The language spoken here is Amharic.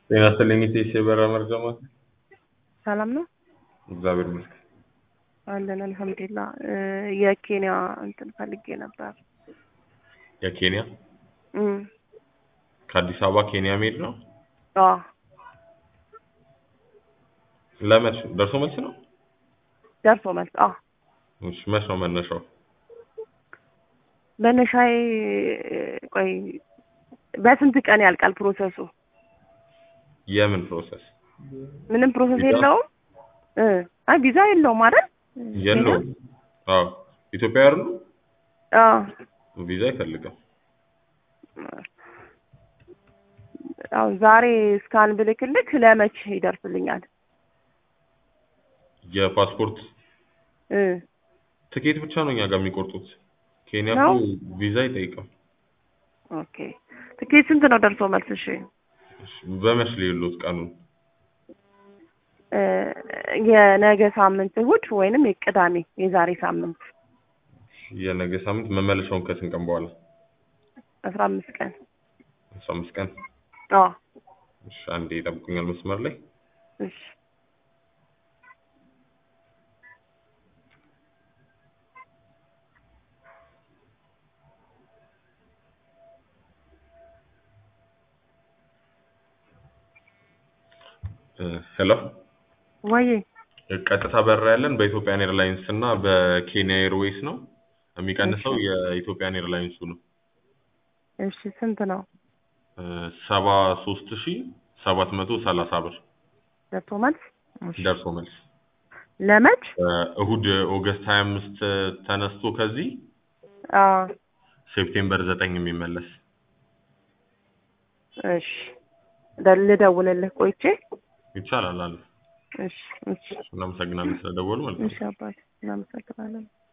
ጤና ይስጥልኝ ኢቴስ የበረራ መረጃ ማዕከል። ሰላም ነው እግዚአብሔር ይመስገን። አለን አልሐምዱሊላ። የኬንያ እንትን ፈልጌ ነበር። የኬንያ እም፣ ከአዲስ አበባ ኬንያ መሄድ ነው። አዎ ለመች ደርሶ መልስ ነው? ደርሶ መልስ። አዎ እሺ መች ነው መነሻው? መነሻዬ ቆይ በስንት ቀን ያልቃል ፕሮሰሱ? የምን ፕሮሰስ? ምንም ፕሮሰስ ቪዛ? የለውም። እ አይ ቪዛ የለውም አይደል? የለውም። አዎ ኢትዮጵያ አይደሉ? አዎ ቪዛ አይፈልግም። አዎ ዛሬ ስካን ብልክልክ ለመች ይደርስልኛል? የፓስፖርት እ ትኬት ብቻ ነው እኛ ጋር የሚቆርጡት። ኬንያ ነው? እኮ ቪዛ አይጠይቅም። ኦኬ ትኬት ስንት ነው ደርሶ መልስ? እሺ እሺ፣ በመች ሌሎት ቀኑን እ የነገ ሳምንት እሑድ ወይንም የቅዳሜ የዛሬ ሳምንት የነገ ሳምንት መመለሻውን ከስንት ቀን በኋላ? አስራ አምስት ቀን አስራ አምስት ቀን። አዎ እሺ፣ አንዴ ይጠብቁኛል መስመር ላይ እሺ ሄሎ ወይ ቀጥታ በረራ ያለን በኢትዮጵያን ኤርላይንስ እና በኬንያ ኤርዌይስ ነው። የሚቀንሰው የኢትዮጵያን ኤርላይንሱ ነው። እሺ ስንት ነው ሰባ ሶስት ሺ ሰባት መቶ ሰላሳ ብር ደርሶ መልስ? እሺ ደርሶ መልስ ለመች? እሁድ ኦገስት ሀያ አምስት ተነስቶ ከዚህ አዎ ሴፕቴምበር ዘጠኝ የሚመለስ እሺ ደ- ልደውልልህ ቆይቼ። ይቻላል አለ። እሺ እሺ እናመሰግናለን ስለደወሉ ማለት ነው። እሺ አባቴ እናመሰግናለን።